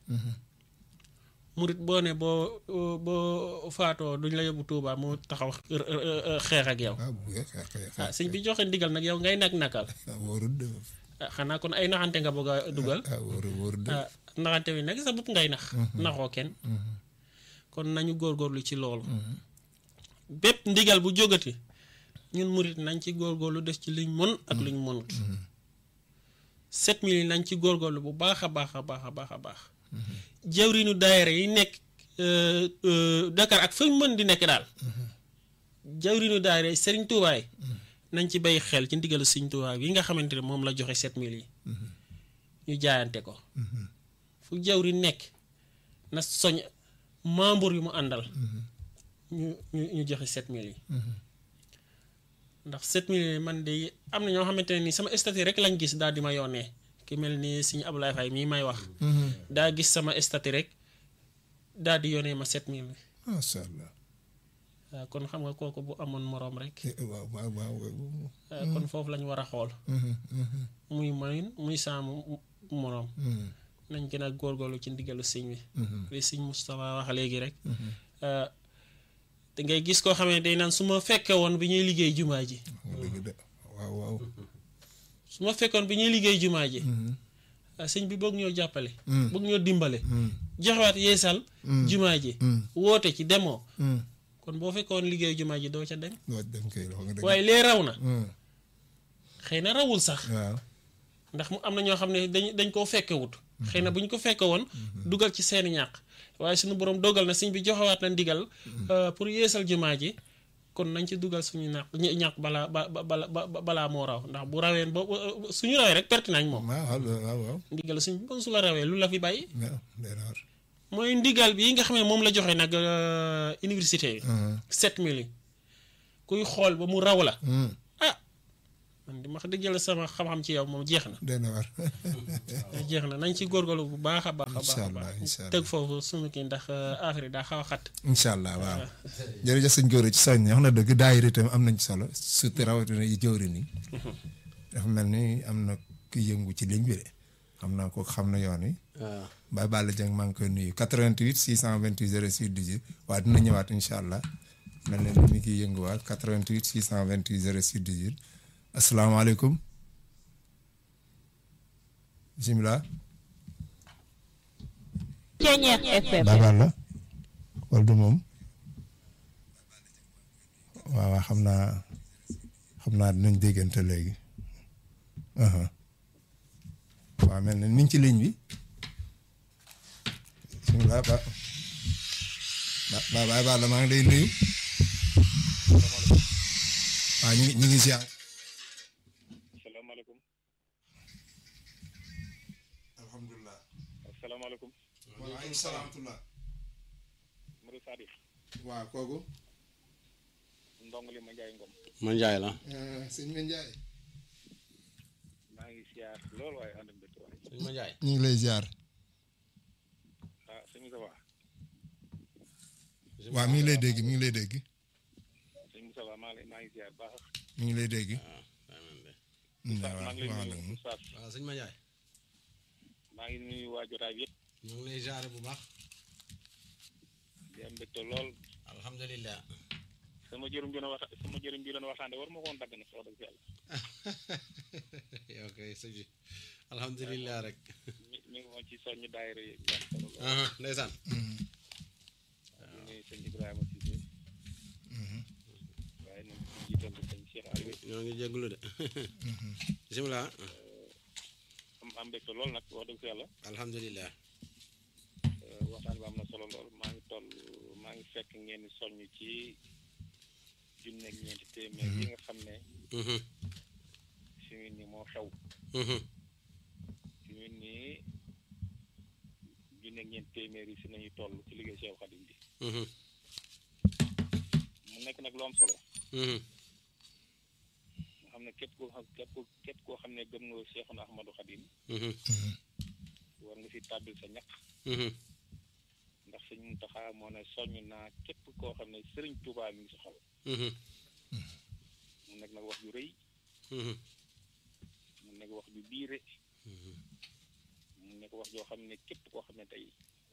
C: murit boo ne boo boo faatoo duñ la yóbbu Tuubaa mu taxaw xeex ak yow
A: ah bu ngeen xeex xeex
C: ah sëñ bi joxe ndigal nag yow ngay nak nakal
A: ah wóorul de
C: ah xanaa kon ay naxante nga bëgg a dugal
A: ah wóorul wóorul de
C: ah naxante bi nag sa bopp ngay nax naxoo kenn kon nañu góorgóorlu ci loolu bépp ndigal bu jógati ñun murit nañ ci góorgóorlu def ci liñ mën ak luñ mënut sept mille yi nañ ci góorgóorlu bu baax a baax a baax a baax a baax jawriñu daayira yi nekk euh, euh, Dakar ak fañ mën di nekk daal jawriñu daayira yi Sëriñ Tuubaa yi nañ ci bay xel ci ndigalu Sëriñ Tuubaa yi nga xamante ne moom la joxe sept mille yi ñu jaayante ko fu jawri nekk na soñ membre yu mu àndal ñu ñu ñu joxe sept mille yi ndax sept mille yi man de am na ñoo xamante ne ni sama statut rek lañ gis daal di ma yónnee ki mel ni suñu Ablaye Faye mii may wax daa gis sama statut rek daal di yónnee ma sept mille bi
A: macha allah
C: waaw kon xam nga kooku bu amoon moroom rek
A: Eh, waaw waaw waaw
C: waaw kon foofu lañu war a xool muy mayin muy saamu moroom nañ gën a góorgóorlu ci ndigalu sëñ bi li sëñ Moustapha wax léegi rek ah, te ngay gis koo xam ne day naan su ma fekke woon bi ñuy liggéey jumaa ji
A: nga dëgg de waaw waaw
C: su ma fekkoon bi ñuy liggéey jumaa ji ah, sëñ bi bëgg ñoo jàppale bëgg ñoo dimbale joxewaat yeesal jumaa ji woote ci demoo kon boo fekkoon liggéey jumaa ji doo ca dem
A: doo dem kay wax nga dëgg
C: waaye lee raw na
A: Hmm,
C: xëy na rawul sax
A: waaw
C: ndax mu am na ñoo xam ne dañ dañ koo fekkewut xëy na bu ñu ko fekke woon dugal ci seeni ñàq waaye suñu borom dogal na sëñ bi joxewaat na ndigal euh, pour yeesal jumaa ji kon nañ ci dugal suñu ñàq ñi- ñàq balaa ba ba- bala ba balaa moo raw ndax bu raween ba ba- suñu rawee rek perte nañ moom
A: waaw waaw waaw
C: ndigal suñ bon su la rawee lu la fi bàyyi
A: waaw day raar
C: mooy ndigal bi nga xam ne moom la joxe nag euh, université yi sept mille yi kuy xool ba mu raw la ah man di ma wax dëgg yàlla sama xam-xam ci yow moom jeex na
A: day na war
C: jeex na nañ ci góorgóorlu bu baax a baax a baax
A: Incha
C: a
A: allah,
C: baax
A: incha allah.
C: tëg foofu sunu kii ndax euh, affaire yi daa xaw a xat
A: incha allah waaw jërëjëf sëñ Gora ci soññ wax na dëgg daayira itam am nañ solo surtout rawatina yi jëwri ni dafa mel ni am na ku yëngu ci ligne bi de xam naa ko xam na yoon wi
B: waaw
A: Baye Balla Dieng maa ngi koy nuyu 88 628 06 18 waaye dina ñëwaat incha allah mel na ni mi ngi yënguwaat 88 628 06 18 asalaamaaleykum bisimilah.
E: Ceñeex FM
A: Baye Balla wala du moom waaw waaw xam naa xam naa dinañ déggante léegi aha waaw mel na ni ñu ci ligne bi bisimilah ba ba ba Baye Balla maa ngi lay nuyu waaw ñu ngi ñu ngi ziar
F: asalaamaaleykum
A: alhamdulilah
F: asalaamaaleykum
A: waaleykum salaam
F: Modou Sadikh
A: waaw kooku
F: ndong li ma njaay ngom
B: ma njaay la
A: sëñ Ma Ndiaye
F: maa ngi siyaar lool waaye ànd ak mbégte waay
B: sëñ ma njaay
A: ñu ngi lay ziar
F: ah sëñ Moussa Wa
A: waaw mi ngi lay dégg mi ngi lay dégg
F: sëñ Moussa Wa maa ngi lay maa ngi siyaar baax
A: mi ngi lay dégg
F: maa
A: waaw
F: ngi lay
A: waaw
F: nuyu Oustaz
B: waaw sëñ ma njaay
F: maa ngi nuyu waa jotaay bi yëpp
B: ñu ngi lay jaare bu baax
F: di am mbégte lool
B: alhamdulilah
F: sama jërum bi doon wax sama jërum bi doon waxtaande war ma ko woon dagg nag wax dëgg yàlla
B: yow kay sëñ bi alhamdulilah rek
F: mi mi ngi woon ci soññu daayira yi am solo lool
B: aha ndeysaan
F: di nuyu sëñ Ibrahima Cissé waaye nañ ci jiital sëñ Cheikh Aliou
B: ñoo ngi jégalu de bisimilah
F: am am mbégte lool nag wax dëgg yàlla
B: alhamdulilah
F: waxtaan bi am na solo lool maa ngi toll maa ngi fekk ngeen di soññ ci junne ak ñeenti téeméer yi nga xam ne
B: Mhm.
F: fi mu nii moo xew
B: Mhm.
F: fi mu nii junne ak ñeenti téeméer yi si nañu toll ci liggéey Cheikh Khadim bi
B: Mhm.
F: mu nekk nag lu am solo
B: Mhm.
F: nga xam ne képp koo xam képp koo képp koo xam ne gëm nga Cheikhuna Ahmadou Khadim
B: Mhm.
F: war nga si tàbbil sa ñaq
B: Mhm.
F: ndax sëñ Muntaxa moo ne soññ naa képp koo xam ne sëriñ Touba mi ngi si xol
B: Mhm.
F: mu nekk nag wax ju rëy
B: Mhm.
F: mu nekk wax ju biire
B: Mhm.
F: mu nekk wax joo xam ne képp koo xam ne tey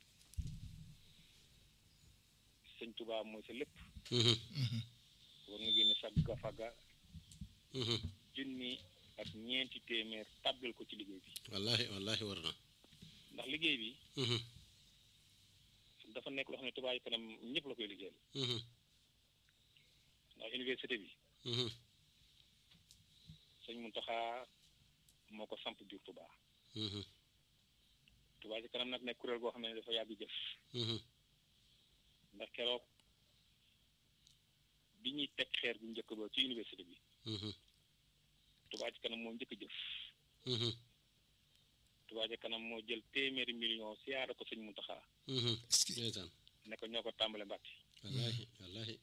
F: sëñ Touba mooy sa lépp
B: Mhm.
F: war nga génne sa gafaga
B: Mhm.
F: junni ak ñeenti téeméer tàbbil ko ci liggéey bi
B: wallahi wallahi war na
F: ndax liggéey bi
B: Mhm.
F: dafa nekk loo xam ne Touba yi kanam ñëpp la koy liggéeyal
B: Mhm.
F: ndax université bi
B: Mhm.
F: sëñ Muntaxa moo ko samp biir Touba
B: Mhm.
F: Touba ci kanam nag nekk kuréel goo xam ne dafa yàgg jëf
B: Mhm.
F: ndax keroog bi ñuy teg xeer bu njëkk ba ci université bi
B: Mhm.
F: Touba ci kanam moo njëkk a jëf
B: Mhm.
F: Touba ci kanam moo jël téeméeri million siyaara ko sëñ Muntaxa
B: Mhm.
A: est-ce que
B: ndeysaan
F: ne ko ñoo ko tàmbale Mbàkke
B: wallahi wallahi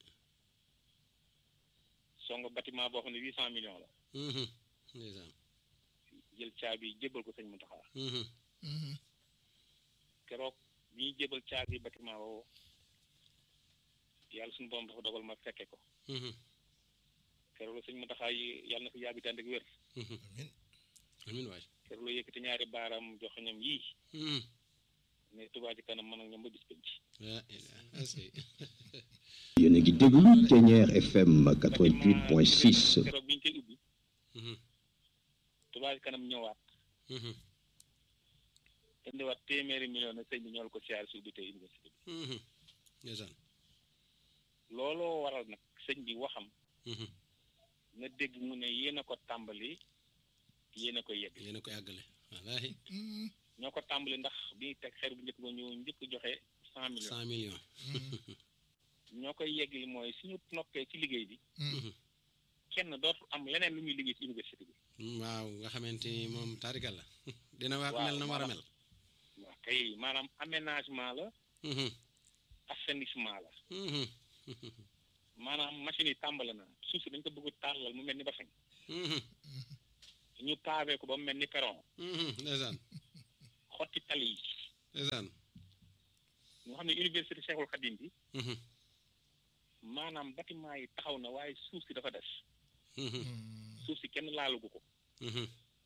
F: song bâtiment boo xam ne huit cent millions la
B: Mhm. ndeysaan
F: jël caabi jébbal ko sëñ Muntaxa
B: Mhm.
A: Mhm.
F: keroog bi ñuy jébbal caabi bâtiment boobu yàlla suñu borom dafa dogal ma fekke ko
B: Mhm.
F: keroog la sëñ Muntaxa yi yàlla na fi yàgg tànd ak wér
B: Mhm.
A: amiin
B: amiin waay
F: keroog la yëkkati ñaari baaraam jox ñoom yii
B: Mhm.
F: ne Touba ci kanam man ak ñoom ba bis penc
B: la ilaha est-ce que
D: yéen a ngi déglu Ténière FM 88.6
F: keroog bi ñu koy ubbi
B: Mhm.
F: Touba ci kanam ñëwaat
B: Mhm.
F: indiwaat téeméeri million na sëñ bi ñool ko siyaar si ubbi tey université bi
B: Mhm. ndeysaan
F: looloo waral nag sëñ bi waxam
B: Mhm.
F: na dégg mu ne yéen a ko tàmbali yéen a ko yegg
B: yéen a ko àggale wallahi
A: Mhm.
F: ñoo ko tàmbali ndax bi ñuy teg xeer bu njëkk ba ñu njëkk joxe cent millions
B: cent millions
F: ñoo koy yeggali mooy suñu noppee ci liggéey bi
B: Mhm.
F: kenn dootul am leneen lu muy liggéey ci université bi
B: waaw nga xamante ni moom taarikal la dina waat
F: Waaw,
B: mel na mu war a
F: maanaam-
B: mel
F: waaw kay maanaam aménagement la
B: Mhm.
F: assainissement la
B: Mhm.
F: maanaam machine yi tàmbale na suuf si dañ ko bëgg a tàllal mu mel ni bassin
B: Mhm.
F: ñu pavé ko ba mu mel ni perron
B: Mhm. ndeysaan
F: xotti tali yi
B: ndeysaan
F: nga xam ne université Cheikhul Khadim bi
B: Mhm.
F: maanaam bâtiment yi taxaw na waaye suuf si dafa des
B: Mhm.
F: suuf si kenn laalagu ko
B: Mhm.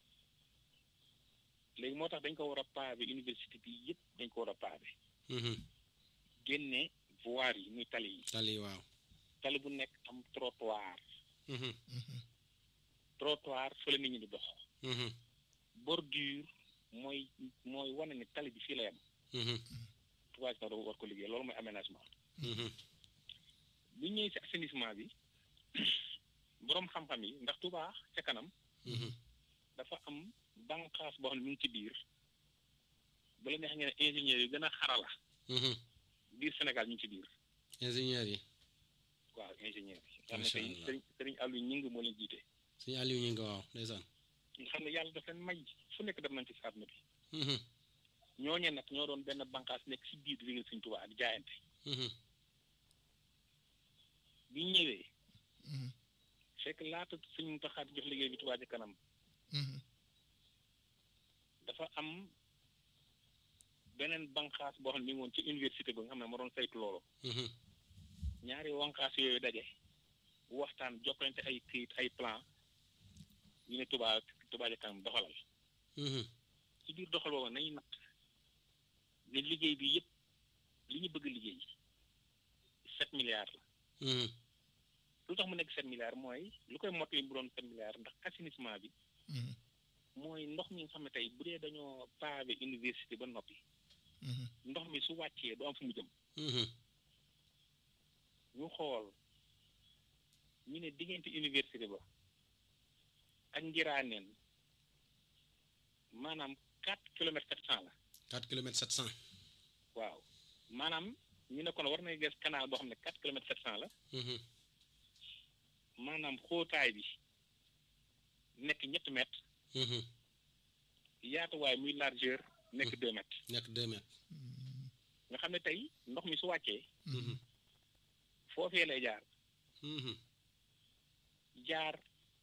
F: léegi moo tax dañ ko war a pavé université bi yëpp dañ ko war a pavé
B: Mhm.
F: génne voirie yi muy tali yi
B: tali waaw
F: tali bu nekk am trottoir
B: Mhm.
F: trottoir fa la nit ñi di dox
B: Mhm.
F: bordure mooy mooy wane ni tali bi fii la yem
B: Mhm.
F: Touba Ca Kanam war ko liggéey loolu mooy aménagement
B: Mhm.
F: bu ñëwee ci assainissement bi boroom xam-xam yi ndax Touba ca kanam
B: Mhm.
F: dafa am bànqaas boo xam ne mu ngi ci biir bu la neex ngeen ne ingénieurs yu gën a xarala
B: Mhm.
F: biir Sénégal ñu ngi ci biir
B: ingénieur yi
F: waaw ingénieurs yi xam ne
B: Macha
F: tey
B: Allah.
F: sëriñ sëriñ Aliou ñing moo leen jiite
B: suñu Aliou ñu ngi waaw ndeysaan
F: nga xam ne yàlla daf leen may fu nekk dem nañ ci si àdduna bi
B: Mhm.
F: ñooñee nag ñoo doon benn bànqaas nekk si biir di liggéey Sëriñ Touba ak jaayante
B: Mhm.
F: bi ñu ñëwee
A: Mhm.
F: fekk laata Sëriñ Mountakha di jox liggéey bi Touba Ca Kanam
A: Mhm.
F: dafa am beneen bànqaas boo xam ne mi ngi woon ci université ba nga xam ne moo doon saytu loolu
B: Mhm.
F: ñaari wànqaas yooyu daje waxtaan jokkalante ay këyit ay plan ñu ne Touba Touba Ca Kanam doxalal
B: Mhm.
F: ci biir doxal boobu nañu natt ne liggéey bi yëpp li ñu bëgg liggéey sept milliards la
B: Mhm.
F: lu tax mu nekk sept milliards mooy lu koy mottali bu doon sept milliards ndax assainissement bi
A: Mhm.
F: mooy ndox mi nga xam ne tey bu dee dañoo pavé université ba noppi
A: Mhm.
F: ndox mi su wàccee du am fu mu jëm
B: Mhm.
F: ñu xool ñu ne diggante université ba ak ngiraaneen maanaam quatre kilomètres sept cent la
B: quatre kilomètres sept cent
F: waaw maanaam ñu ne kon war nañ ges canal boo xam ne quatre kilomètres sept cent la
B: Mhm.
F: maanaam xóotaay bi nekk ñetti mètres
B: Mhm.
F: yaatuwaay muy largeur nekk deux mètres
B: nekk deux mètres.
F: nga xam ne tey ndox mi su wàccee
B: Mhm.
F: foofee lay jaar
B: Mhm.
F: jaar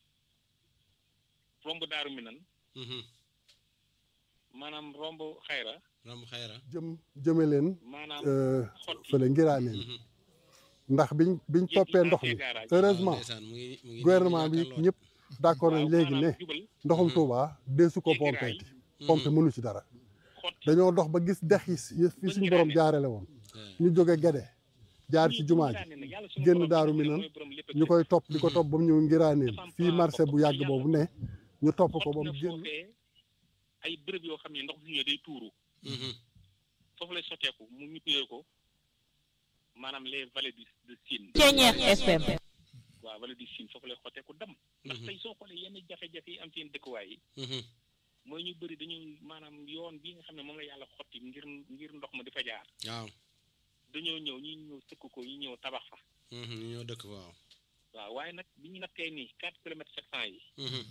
F: romb daaru minan
B: Mhm.
F: maanaam romb xayra
B: romb xayra.
E: jëm jëme leen
F: maanaam
E: euh,
F: xotti
E: fële ngiraaneen
B: Mhm.
E: ndax biñ biñ toppee ndox mi heureusement
B: ndeysaan mu ngi mu ngi
E: gouvernement bi
B: jàkkaarloo.
E: ñëpp d'accord nañ
F: waaw
E: léegi ne
F: maanaam jubal
E: ndoxum Touba deesu ko
F: Jéggi raay.
E: pompeeti pompe mënu ci dara
F: xotti
E: dañoo dox ba gis dex yi si- fi suñu borom jaarale woon ñu jóge Gede jaar ci jumaa ji génn daaru mi nan ñu koy topp di ko topp ba mu ñëw ngiraaneen fii marché bu yàgg boobu ne ñu topp ko ba mu génn
F: foofee ay bërëb yoo xam ne ndox bu ñëwee day tuuru
B: Mhm.
F: foofu lay sotteeku mu ñu tuddee ko maanaam les vallées du de Sine
G: Ceñeex FM
F: waaw vallée du Sine foofu lay xotteeku dam ndax tey soo xoolee yenn jafe-jafe yi am ci yenn dëkkuwaay yi
B: Mhm.
F: mooy ñu bëri dañuy maanaam yoon bii nga xam ne moom la yàlla xotti ngir ngir ndox ma di fa jaar
B: waaw.
F: dañoo ñëw ñi ñëw sëkk ko ñi ñëw tabax fa
B: Mhm. ñu ñoo dëkk waaw.
F: waaw waaye nag bi ñu nattee nii quatre kilomètres sept cent yi
B: Mhm.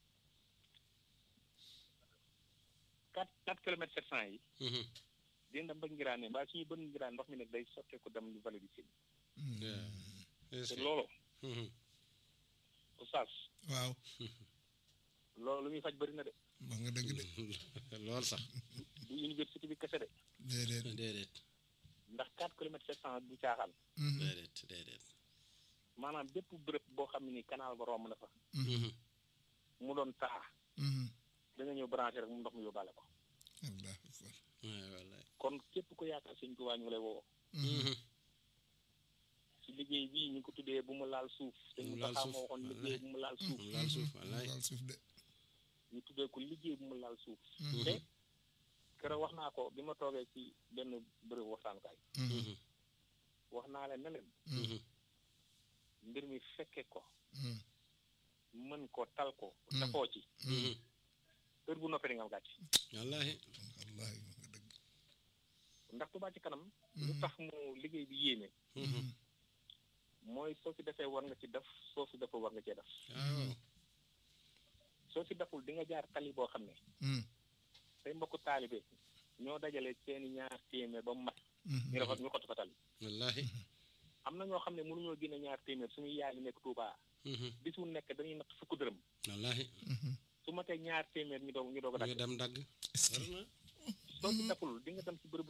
F: quatre quatre kilomètres sept cent yi
B: Mhm.
F: dina dem ba ngiraane mbaa suñu bën ngiraan ndox mi nag day sotteeku dem lu vallée du Sine
B: Yeah. Est-ce
F: te
B: que-
F: loolu
B: Mhm.
F: oustaz
A: waaw
F: loolu lu muy faj bëri na de
A: wax nga dëgg de
B: lool sax.
F: du université bi kese de
A: déedéet
B: déedéet
F: ndax quatre kilomètres sept cent du caaxaan
B: déedéet déedéet.
F: maanaam bépp bërëb boo xam ne ni canal ba romb na fa
B: Mhm.
F: mu doon taa da nga ñëw branché rek mu ndox mi yóbbaale ko
A: allah akbar
B: Ouais, wallaay.
F: kon képp ku yaakaar sëñ Tuubaa ñu ngi lay woo
B: Mhm.
F: si liggéey bii ñu ko tuddee bu mu laal suuf sëñ
B: Bu mu laal
F: Moustapha
B: suuf,
F: moo waxoon liggéey bu mu laal suuf
B: mu laal suuf wallaay.
A: laal suuf de
F: ñu tuddee ko liggéey bu mu laal suuf te keroog wax naa ko bi ma toogee ci benn bërëb waxtaankaay
B: Mhm.
F: wax naa leen ne leen
B: Mhm.
F: mbir mi fekke ko mën ko tal ko dafoo ci
B: Mhm.
F: heure bu noppee di nga am gàcc
B: wallaahi.
A: wallahi wax nga dëgg
F: ndax Tuubaa ci kanam lu tax mu liggéey bi yéeme
B: Mhm.
F: mooy soo ci defee war nga ci def soo ci deful war nga cee def
B: waaw.
F: soo ci deful di nga jaar tali boo xam ne say mbokku taalibe ñoo dajale seeni ñaar téeméer ba mu mat ñu rafet ñu xott fa tali
B: wallaahi.
F: am na ñoo xam ne mënuñoo génne ñaar téeméer suñuy yaay yi nekk Tuubaa
B: Mhm.
F: bis bu nekk dañuy natt fukk dërëm
B: wallaahi.
F: su matee ñaar téeméer ñu doog ñu doog a
B: nga
F: dagg
B: dem dagg. war na.
F: soo ci deful di nga dem ci bërëbu